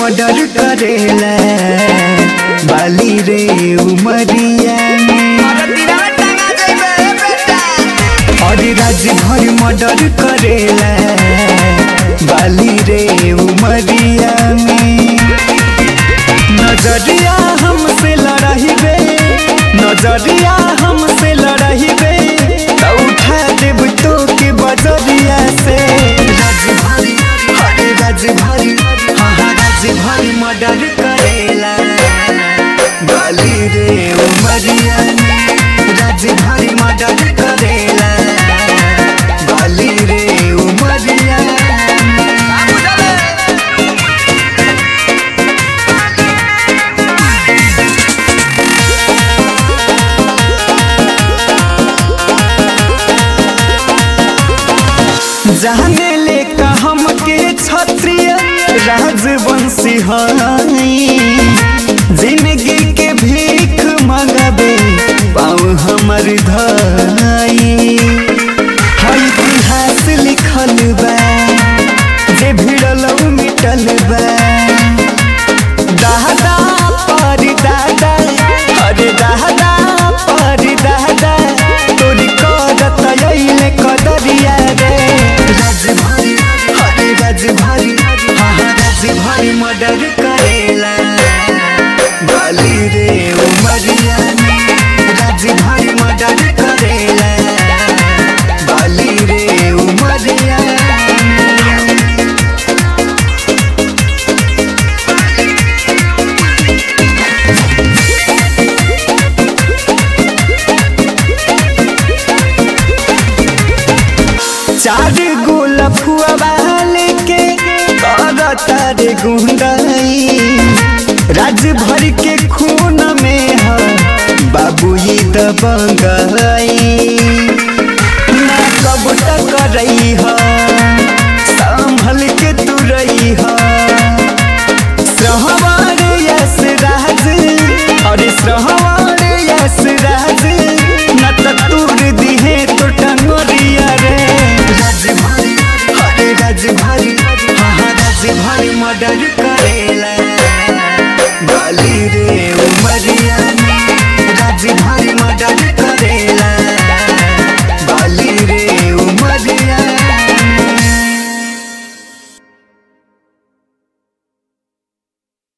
murder करेला बाली रे उमरिया में और राज्य भर मर्डर करेला बाली रे उमरिया में नजरिया हमसे लड़ाई रे नजरिया हमसे लड़ाई रे त उठा देब तो के बजरिया से राज्य भरी हरे राज्य भरी हाँ हाँ राज्य भरी मर्डर करेला बाली रे उमरिया में राज्य भरी मर्डर करेला बाली रे उमरिया में जाने ले का हमके क्षत्रिय राजवंशी हई जिंदगी के भीख मंगबे पाँव हमर धाई हई इतिहास लिखल बा जे भिड़ल मिटल बा दादा पर दादा अरे दादा पर दादा तोरी करत अइले कदरिया रे राज भारी अरे राज भारी हाँ हाँ राज भारी मर्डर करेला बाली रे उमरिया में राज भारी मर्डर करेला बाली रे उमरिया में चार गोला फुआ वाले के करता रे गुंडाई राज भर के खून में है बाबू ही दबंगाई